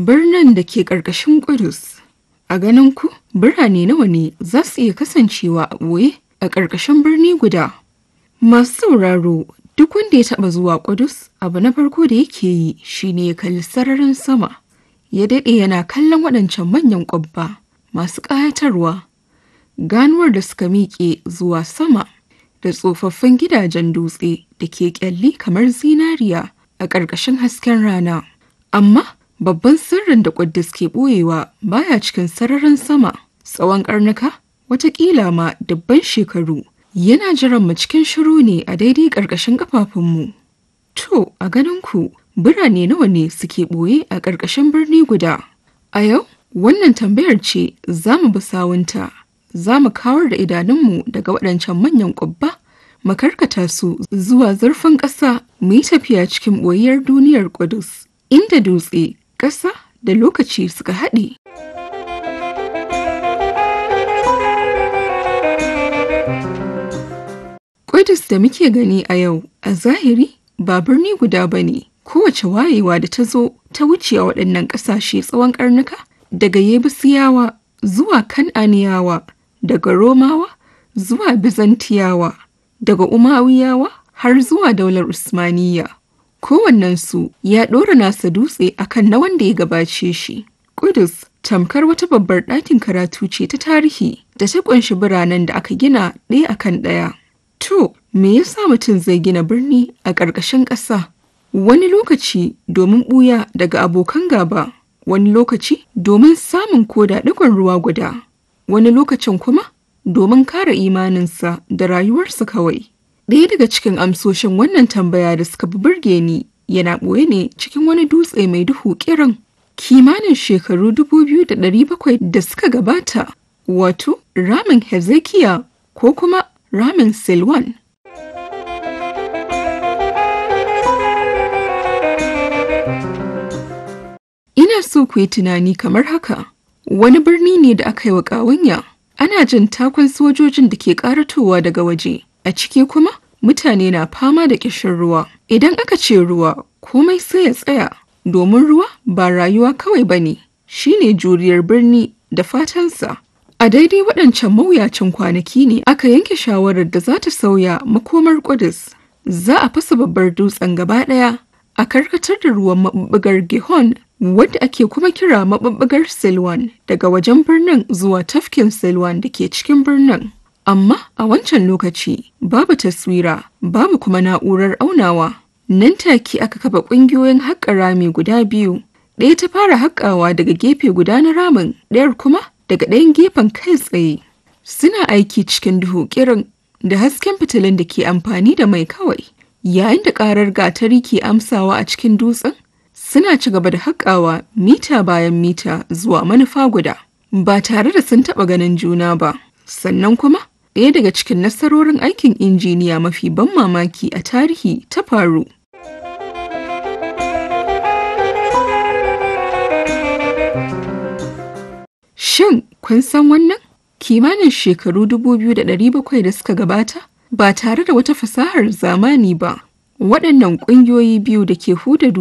Birnin da ke ƙarƙashin Ƙudus. A ganin ku, birane nawa ne za su iya kasancewa a ɓoye a ƙarƙashin birni guda? Masu sauraro, duk wanda ya taɓa zuwa Ƙudus, abu na farko da yake yi shine ya kalli sararin sama. Ya daɗe yana kallon waɗancan manyan ƙwabba masu ƙayatarwa. Ganuwar da suka miƙe zuwa sama da tsofaffin gidajen dutse da ke ƙyalli kamar zinariya a ƙarƙashin hasken rana. Amma babban sirrin da Ƙuddus ke ɓoyewa baya cikin sararin sama tsawon ƙarnuka watakila ma dubban shekaru yana jiran mu cikin shiru ne a daidai ƙarƙashin ƙafafunmu. To, a ganin ku birane nawa ne suke ɓoye a ƙarƙashin birni guda? A yau, wannan tambayar ce za mu bi sawunta, za mu kawar da idanunmu daga waɗancan manyan ƙubba, mu karkata su zuwa zurfin ƙasa mu yi tafiya cikin ɓoyiyar duniyar Ƙudus, inda dutse ƙasa da lokaci suka haɗe. Ƙudus da muke gani a yau a zahiri ba birni guda ba ne, kowace wayewa da ta zo ta wuce a waɗannan ƙasashe tsawon ƙarnuka daga Yebusiyawa zuwa Kan'aniyawa, daga Romawa zuwa Bizantiyawa, daga Umawiyawa har zuwa daular Usmaniyya. kowannensu ya ɗora nasa dutse akan na wanda ya gabace shi. Kudus tamkar wata babbar ɗakin karatu ce ta tarihi da ta ƙunshi biranen da aka gina ɗaya akan ɗaya. To, me yasa mutum zai gina birni a ƙarƙashin ƙasa? Wani lokaci domin ɓuya daga abokan gaba, wani lokaci domin samun koda ɗigon ruwa guda, wani lokacin kuma domin kare imaninsa da rayuwarsa kawai. Ɗaya daga cikin amsoshin wannan tambaya da suka fi burge ni yana ɓoye ne cikin wani dutse mai duhu kiran kimanin shekaru dubu biyu da ɗari bakwai da suka gabata wato ramin Hezekiya ko kuma ramin Silwan. Ina so ku yi tunani kamar haka, wani birni ne da aka yi wa ƙawanya, ana jin takon sojojin da ke ƙaratowa daga waje. a ciki kuma mutane na fama da ƙishin ruwa idan aka ce ruwa komai sai ya tsaya domin ruwa ba rayuwa kawai ba ne shine juriyar birni da fatansa a daidai waɗancan mawuyacin kwanaki ne aka yanke shawarar da za ta sauya makomar Ƙudus. za a fasa babbar dutsen gaba ɗaya a karkatar da ruwan maɓuɓɓugar gihon wadda ake kuma kira maɓuɓɓugar silwan daga wajen birnin zuwa tafkin silwan da ke cikin birnin Amma a wancan lokaci babu taswira, babu kuma na'urar aunawa. Nan take aka kafa ƙungiyoyin haƙa rami guda biyu. Ɗaya ta fara haƙawa daga gefe guda na ramin, ɗayar kuma daga ɗayan gefen kai tsaye. Suna aiki cikin duhu kirin da hasken fitilun da ke amfani da mai kawai. Yayin da ƙarar gatari ke amsawa a cikin dutsen, suna ci gaba da haƙawa mita bayan mita zuwa manufa guda. Ba tare da sun taɓa ganin juna ba. Sannan kuma ɗaya daga cikin nasarorin aikin injiniya mafi ban mamaki a tarihi ta faru. Shin kun san wannan? Kimanin shekaru 2,700 da suka gabata ba tare da wata fasahar zamani ba. Waɗannan ƙungiyoyi biyu da ke huda